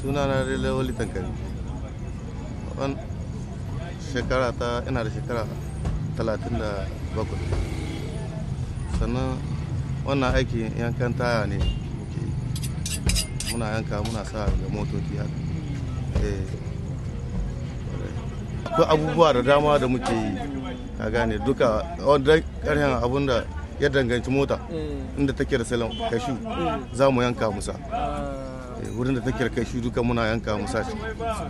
suna na rele wali tankari wan shekara ta ina da shekara talatin da bakwai sannan wannan aikin yankan taya ne muke yi muna yanka muna sa ga motoci haka eh akwai abubuwa da dama da muke yi ka gane duka wanda karhen abun da ya danganci mota inda take da salon kashi za mu yanka musa Eh, wurin da take da kashi duka muna yanka musa shi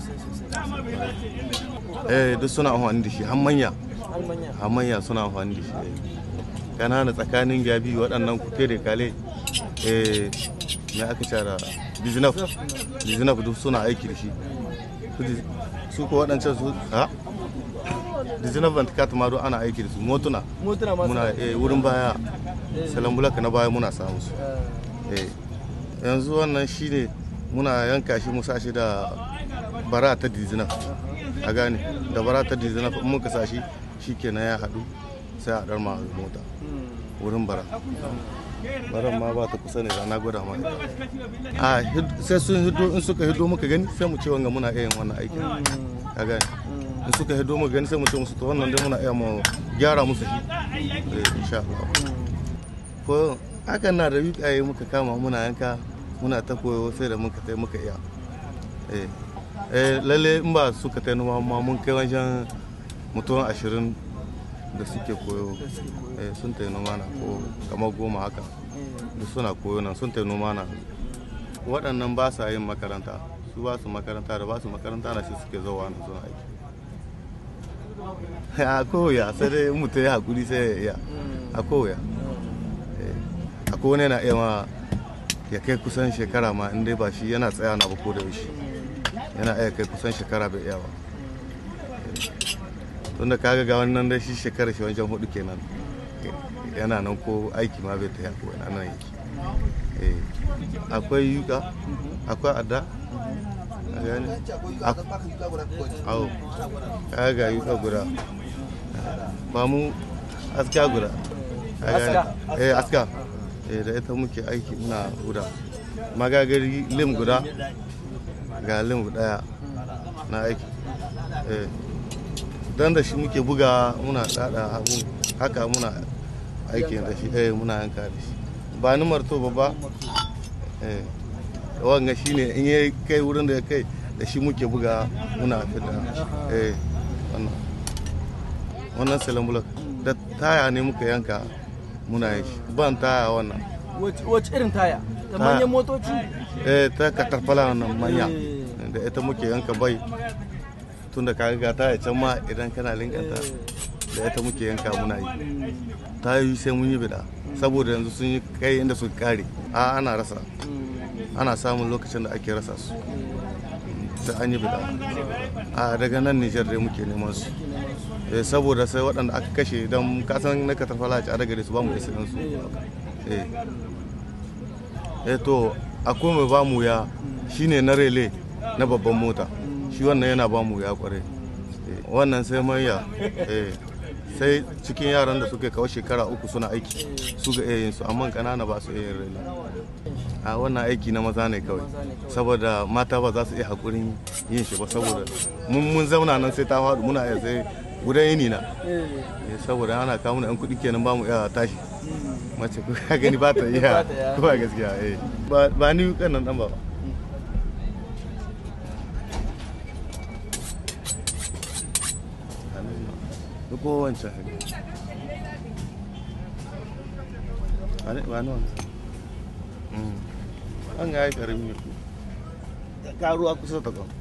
eh duk suna amfani da shi har manya har manya suna amfani da shi eh. kanana tsakanin gabi waɗannan kuke da kale eh me aka cara bizinaf bizinaf duk suna aiki da shi Su di- su ko waɗancan su ha bizinaf vantikat ma duk ana aiki da su motuna motuna masu muna eh, wurin baya salon bulaka na baya muna samu su eh yanzu wannan shine muna yanka shi mu sa shi da bara ta dizina a gane da bara ta dizina in muka sa shi shikenan ya haɗu sai a ɗar ma mota wurin bara baran ma ba ta kusa ne da na gwada ma ita. a hid- sai sun hido in suka hido muka gani sai mu ce wanga muna iya yin wannan aikin a gane in suka hido muka gani sai mu ce musu to wannan dai muna iya mu gyara musu shi eh, insha Allah ko hakan na da yukaye muka kama muna yanka muna ta koyo sai da muka tai muka iya eh eh lalle in ba suka tai noma ma mun kai wajen mutum ashirin da suke koyo eh sun tai noma na ko kamar goma haka duk suna koyo nan sun tai noma na waɗannan ba sa yin makaranta su ba su makaranta da ba su makaranta na shi suke zauwa na suna aiki a koya sai dai mutum ya hakuri sai ya iya a koya akwai wani yana iya ma ya kai kusan shekara ma inda ba shi yana tsaya na ba ko da yaushe yana iya kai kusan shekara bai iya ba tunda kaga ga wannan dai shi shekara shi wancan hudu kenan yana nan ko aiki ma bai ta ko yana nan yake Eh, akwai yuka akwai adda a gani awo kaga ga yuka guda ba mu aska guda Ka gane? Aska? eh aska eh da ita muke aiki muna guda magagari lim guda ga lim daya na aiki eh dan da shi muke buga muna dada abu haka muna aiki da shi eh muna yanka da shi ba ni marto ba ba eh wanga shine in ya kai wurin da ya kai da shi muke buga muna fita eh wannan wannan salambulak da taya ne muka yanka muna yi shi ban taya wannan wace irin taya ta Ta- manyan motoci eh ta katarfala wannan manya Eh. da ita muke yanka bai tun da kaga ga taya can ma idan kana linkata da ita muke yanka muna yi ta yi sai mun yi bida saboda yanzu sun yi kai inda suka kare a ana rasa ana samun lokacin da ake rasa su sai an yi bida a daga nan nijar dai muke neman su Eh, saboda sai waɗanda aka kashe don kasan na katarfala a daga su ba mu isa su eh eh to akwai mai ba mu ya shine na rele na babban mota shi wannan yana ba mu ya kware Eh, wannan sai manya eh sai cikin yaran da suke kawo shekara uku suna aiki su ga iya yin su amma kanana ba su iya yin rele a wannan aiki na maza ne kawai saboda mata ba za su iya hakurin yin shi ba saboda mun mun zauna nan sai ta faɗi muna iya sai gudan yini na Eh, saboda ana kawo mana yan kuɗi kenan ba mu iya tashi mace ko ka gani ba ta iya Ba ta iya. ko ba gaskiya eh ba ba ni kan nan dan ba duk ko wancan haka ba ne ba ni wannan Mm. an ga ya karami ne ka ruwa kusa ta kwan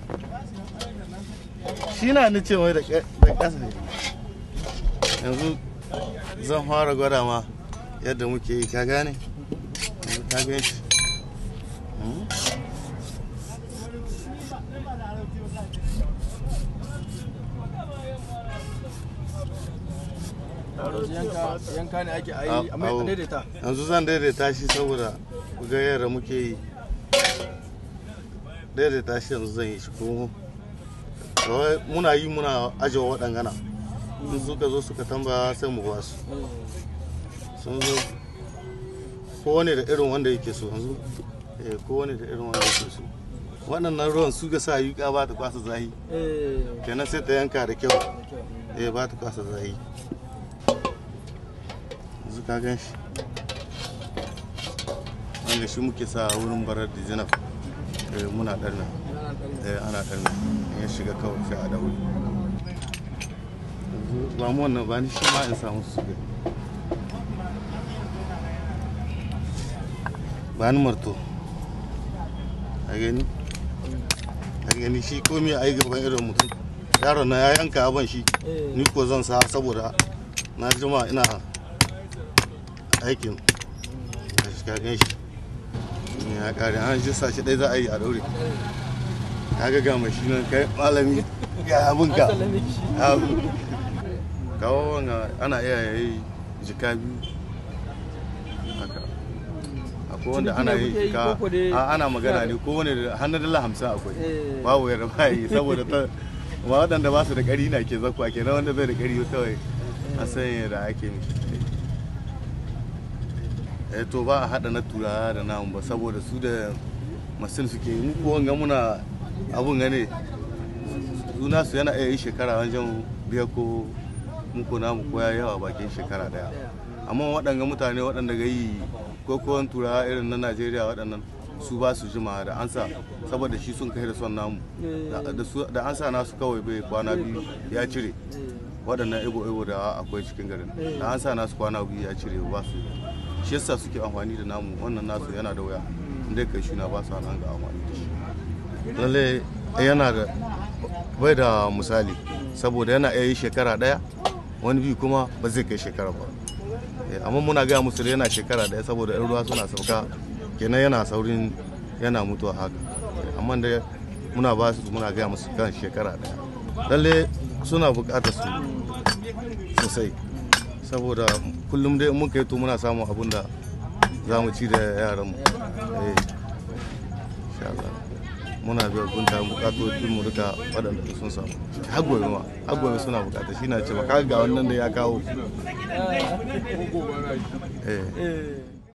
shi na ni ce mai da ƙa- da ƙasa ne yanzu zan fara gwada ma yadda muke yi ka gane yanzu ka gane shi Mm. yanka yanka ne ake ayi Au, amma au. a daidaita yanzu zan daidaita shi saboda ku ga yadda muke yi daidaita shi yanzu zan yi shi ko kawai muna yi muna ajiye waɗangana in suka zo suka tambaya sai mu ba su sun zo kowane da irin wanda yake so yanzu eh kowane da irin wanda yake so waɗannan ruwan su ga sa yuka ba ta kwasa zahi eh kenan sai ta yanka da kyau da kyau. eh ba ta kwasa zahi yanzu ka gan shi wanda shi muke sa wurin barar da zinaf eh muna ɗarna Yana ɗan- eh ana ɗarna in ya shiga kawai sai a daure yanzu ba mu wannan ba ni shi ma in samu su ga ba ni marto a gani a gani shi komi a yi gaban irin mutum yaron na ya yanka abin shi eh ni ko zan sa saboda na jima ina aikin a shi kagan shi ne ya kare an shi sa shi ɗaya za a yi a daure ka ga gama shi nan kai malami ga abin ka An sallame shi. Abu. kawo wanga ana iya yayi jika biyu haka akwai wanda Ciniki ana ne yi kuke yi jika koko dai- a ana magana ne ko wani da hannun dala hamsin akwai Eh. babu yadda ba yi saboda ta ma waɗanda ba su da ƙari na ke zakwa kenan wanda bai da ƙari kawai a sanya da ake mishi eh to ba a haɗa na turawa da namu ba saboda su da masil suke yi ko wanga muna abun gane suna su yana iya yi shekara wajen biya ko muku namu ko ya yawa bakin shekara daya amma waɗanga mutane waɗanda ga yi ko kowan turawa irin na najeriya waɗannan su ba su jima da an sa saboda shi sun kai da son namu Da- da su- da an sa nasu kawai bai kwana biyu ya cire waɗannan ibo ibo da akwai cikin garin da an sa nasu kwana biyu ya cire ba su shi yasa suke amfani da namu wannan nasu yana da wuya inda kai shi na ba su nan ga amfani da shi lalle yana da bai da misali saboda yana iya yi shekara ɗaya wani bi kuma ba zai kai shekara ba Eh, amma muna gaya musu da yana shekara ɗaya saboda yan ruwa suna sauka kenan yana saurin yana mutuwa haka Eh, amma da muna ba su muna gaya musu kan shekara ɗaya lalle suna buƙatar su sosai saboda kullum dai in muka yi to muna samun abun da za mu ci da yaranmu Eh, insha Allah. muna biya gunta bukatocin mu duka waɗanda sun samu har gobe ma har gobe suna bukata shi na ce ba kaga ga wannan da ya kawo Ah, eh eh